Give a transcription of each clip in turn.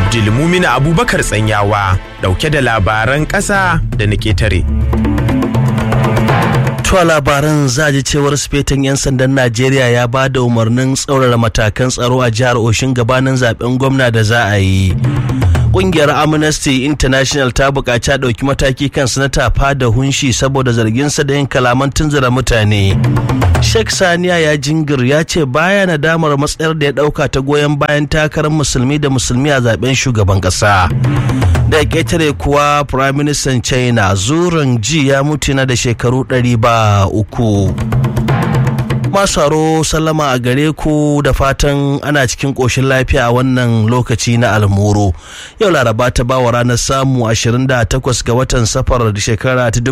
Abdulmumina Abubakar Tsanyawa dauke da labaran ƙasa da na ƙetare. Tuwa labaran za ji cewar sufetin 'yan sandan Najeriya ya ba da umarnin tsaurara matakan tsaro a jihar Oshin gabanin zaben gwamna da za a yi. Kungiyar Amnesty International ta buƙaci a ɗauki mataki kan sanata fada hunshi saboda zarginsa da yin kalaman tunzura mutane. Sheikh Saniya ya jingir ya ce baya nadamar matsayar da ya ɗauka ta goyon bayan takarar musulmi da musulmi a zaben shugaban ƙasa. da ƙetare kuwa prime minister china zuran ji ya mutu na da shekaru ɗari ba uku masaro sallama a gare ku da fatan ana cikin ƙoshin lafiya a wannan lokaci na almuru yau laraba ta ba wa ranar samu 28 ga watan safar shekara ta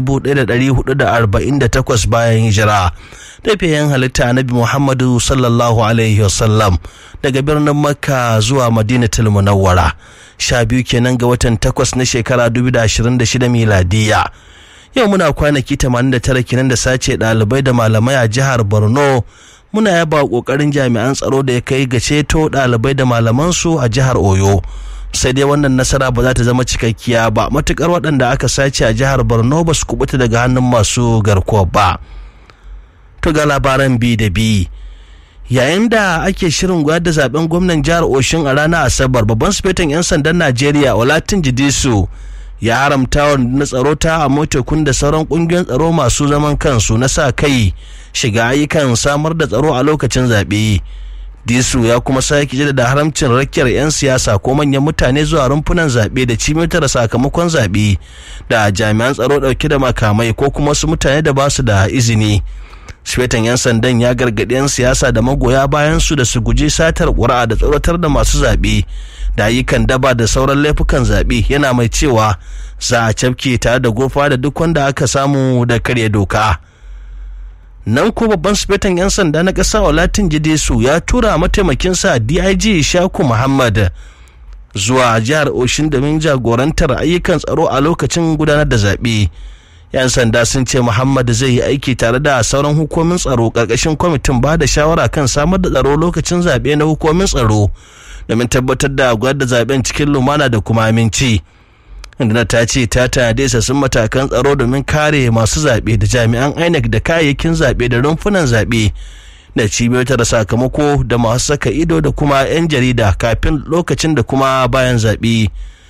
1448 bayan hijira tafiyan halitta nabi muhammadu sallallahu alaihi wasallam daga birnin makka zuwa madinatul munawwara sha biyu kenan ga watan takwas na shekara 2026 miladiya yau muna kwanaki 89 kenan da sace ɗalibai da malamai a jihar borno muna yaba ƙoƙarin jami'an tsaro da ya kai ga ceto ɗalibai da malamansu a jihar oyo sai dai wannan nasara ba za ta zama cikakkiya ba matukar waɗanda aka sace a jihar borno ba su kubuta daga hannun masu garkuwa ba to ga labaran bi da bi yayin da ake shirin gwada da zaben gwamnan jihar oshin a ranar asabar babban sufetin 'yan sandan najeriya olatin jidisu ya haramta wa na tsaro ta a motokun da sauran kungiyoyin tsaro masu zaman kansu na sa kai shiga ayyukan samar da tsaro a lokacin zaɓe disu ya kuma sake da haramcin rakiyar 'yan siyasa ko manyan mutane zuwa rumfunan zaɓe da cimitar sakamakon zaɓe da jami'an tsaro ɗauke da makamai ko kuma wasu mutane da ba su da izini Sufetan 'yan sandan ya gargaɗi 'yan siyasa da magoya bayan su da su guji satar ƙuri'a da tsoratar da masu zaɓe da ayyukan daba da sauran laifukan zaɓe yana mai cewa za a cafke tare da gofa da duk wanda aka samu da karya doka. Nan ko babban sufetan 'yan sanda na ƙasa Olatin Jidesu ya tura mataimakinsa DIG Shaku Muhammad zuwa jihar Oshin domin jagorantar ayyukan tsaro a lokacin gudanar da zaɓe. 'yan sanda sun ce muhammad zai yi aiki tare da sauran hukumin tsaro ƙarƙashin kwamitin ba da shawara kan samar da tsaro lokacin zaɓe na hukumin tsaro domin tabbatar da gwada zaɓen cikin lumana da kuma aminci inda ta ce ta tanade isassun matakan tsaro domin kare masu zaɓe da jami'an inec da kayayyakin zaɓe da rumfunan zaɓe da cibiyotar sakamako da masu saka ido da kuma 'yan jarida kafin lokacin da kuma bayan zaɓe.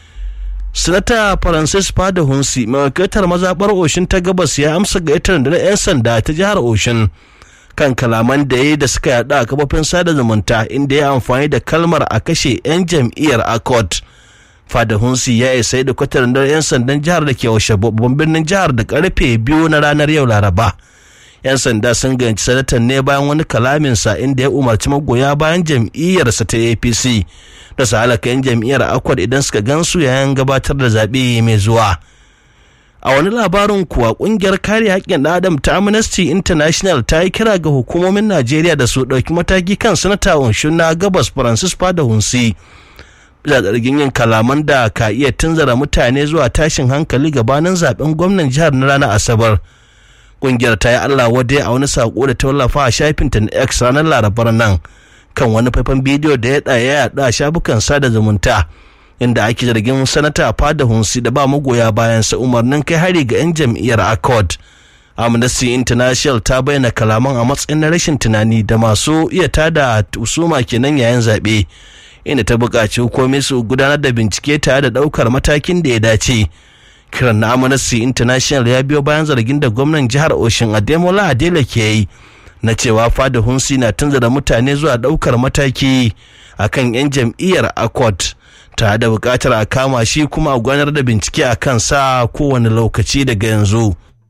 sanata francis fada hunsi mai wakiltar mazaɓar oshin ta gabas ya amsa gayyatar da na 'yan sanda ta jihar oshin kan kalaman da ya da suka yaɗa a kafofin sada zumunta inda ya amfani da kalmar a kashe 'yan jam'iyyar accord fada hunsi ya isa da kwatar da 'yan sandan jihar da ke washe babban birnin jihar da karfe biyu na ranar yau laraba 'yan sanda sun ganci sanatan ne bayan wani kalaminsa inda ya umarci magoya bayan jam'iyyarsa ta apc da su halaka 'yan jam'iyyar akwad idan suka gansu yayin gabatar da zaɓe mai zuwa a wani labarin kuwa kungiyar kare haƙƙin ɗan adam ta amnesty international ta yi kira ga hukumomin najeriya da su ɗauki mataki kan sanata unshun na gabas francis fada hunsi da zargin yin kalaman da ka iya tunzara mutane zuwa tashin hankali gabanin zaben gwamnan jihar na ranar asabar kungiyar ta yi allah wadai a wani sako da ta wallafa a shafinta na x ranar larabar nan kan wani faifan bidiyo da ya ɗaya yaɗa a shafukan sada zumunta inda ake zargin sanata fada hunsi da ba magoya bayansa umarnin kai hari ga 'yan jam'iyyar accord amnesty international ta bayyana kalaman a matsayin na rashin tunani da masu iya tada usuma kenan yayin zaɓe inda ta buƙaci hukumomi su gudanar da bincike tare da ɗaukar matakin da ya dace kiran na amnesty international ya biyo bayan zargin da gwamnan jihar oshin ademola adela ke yi na cewa fada hunsi na tunzura mutane zuwa ɗaukar mataki akan 'yan jam'iyyar accord tare da buƙatar a kama shi kuma a gudanar da bincike a kan sa kowane lokaci daga yanzu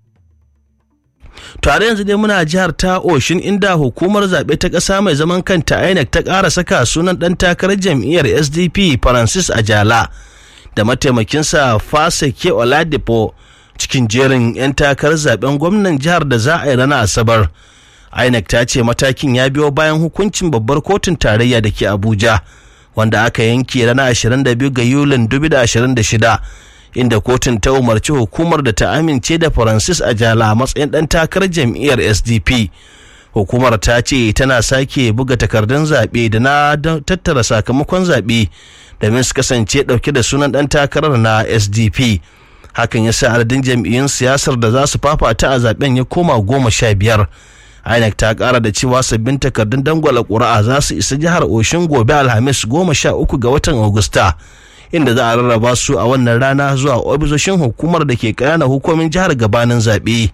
tare yanzu dai muna jihar ta oshin inda hukumar zaɓe ta ƙasa mai zaman kanta inec ta ƙara saka sunan ɗan takarar jam'iyyar sdp francis ajala da mataimakinsa faseke oladipo cikin jerin 'yan takarar zaben gwamnan jihar da za a yi ranar asabar inec ta ce matakin ya biyo bayan hukuncin babbar kotun tarayya da ke abuja wanda aka yanke ranar 22 ga yulin 2026 inda kotun ta umarci hukumar da ta amince da francis ajala a matsayin dan takarar jam'iyyar sdp hukumar ta ce tana sake buga takardun zaɓe da na tattara sakamakon zaɓe domin su kasance ɗauke da sunan ɗan takarar na sdp hakan ya sa adadin jam'iyyun siyasar da za su fafata a zaben ya koma goma sha biyar inec ta kara da cewa sabbin takardun dangwala ƙuri'a za su isa jihar oshin gobe alhamis goma sha uku ga watan agusta inda za a rarraba su a wannan rana zuwa ofisoshin hukumar da ke ƙananan hukumin jihar gabanin zaɓe.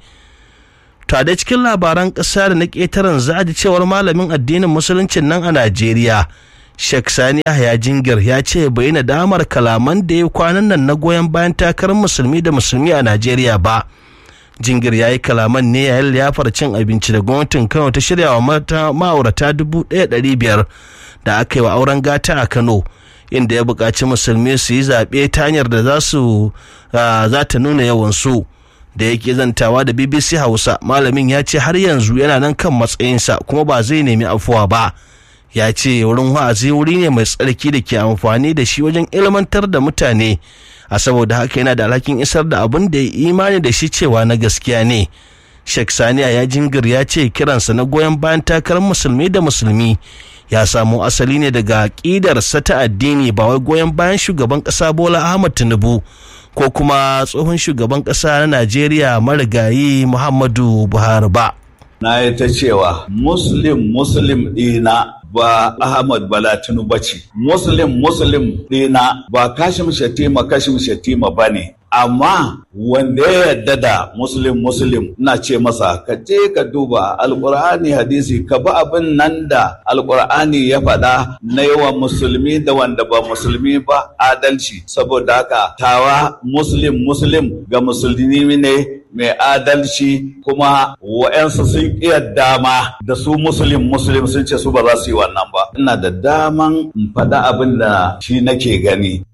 to da cikin labaran ƙasa da na ƙetaren za a ji cewar malamin addinin musuluncin nan a najeriya Sheikh Sani Yahya Jingir ya ce bai na damar kalaman da ya kwanan nan na goyon bayan takarar musulmi da musulmi a Najeriya ba. Jingir ya yi kalaman ne yayin liyafar cin abinci da gwamnatin Kano ta shirya wa mata ma'aurata dubu ɗaya ɗari biyar da aka yi wa auren gata a Kano. Inda ya buƙaci musulmi su yi zaɓe ta hanyar da za su za ta nuna yawansu. da yake zantawa da BBC Hausa malamin ya ce har yanzu yana nan kan matsayinsa kuma ba zai nemi afuwa ba. ya ce wurin wa'azi wuri ne mai tsarki da ke amfani da shi wajen ilmantar da mutane a saboda haka yana da alhakin isar da abin da ya imani da shi cewa na gaskiya ne Sheikh Saniya ya jingir ya ce kiransa na goyon bayan takarar musulmi da musulmi ya samo asali ne daga ƙidarsa ta addini ba wai goyon bayan shugaban ƙasa Bola Ahmad Tinubu ko kuma tsohon shugaban ƙasa na Najeriya marigayi Muhammadu Buhari ba. Na yi ta cewa Muslim Muslim ɗina ba Ahmad Bala Tinubu ce. Muslim Muslim ɗina ba Kashim Shatima Kashim Shatima ba ne. Amma wanda ya yarda da Muslim Muslim ina ce masa ka je ka duba Alƙur'ani hadisi ka bi abin nan da Alƙur'ani ya faɗa na yawa musulmi da wanda ba musulmi ba adalci saboda haka tawa Muslim Muslim ga musulmi ne mai adalci kuma wa'yansu sun iya dama da su musulun musulun sun ce su ba za su yi wannan ba ina da daman in faɗa abin da shi nake gani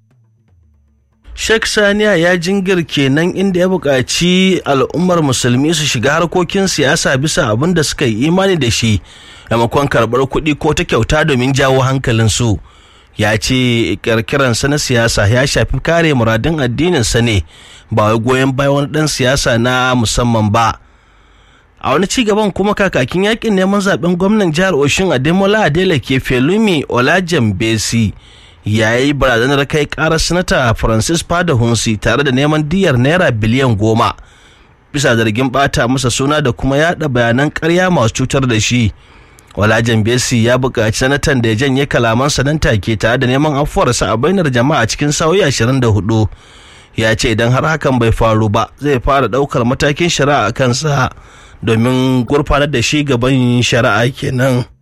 Sheikh Saniya ya jingir kenan inda ya buƙaci al'ummar musulmi su shiga harkokin siyasa bisa abin da suka yi imani da shi maimakon karɓar kuɗi ko ta kyauta domin jawo hankalinsu. ya ce kirkiransa na siyasa ya shafi kare muradun addininsa ne ba wai goyon bayan wani ɗan siyasa na musamman ba a wani ci gaban kuma kakakin yakin neman zaben gwamnan jihar oshin ademola adela ke felumi olajan besi ya yi barazanar kai karar sanata francis hunsi tare da neman diyar naira biliyan goma bisa zargin bata masa suna da kuma yada bayanan karya masu cutar da shi Walajan Besi ya buƙaci sanatan da ya janye kalamansa nan take tare da neman afuwarsa a bainar jama'a cikin sa'o'i 24. Ya ce idan har hakan bai faru ba zai fara ɗaukar matakin shari'a a kansa domin gurfanar da shi gaban shari'a kenan.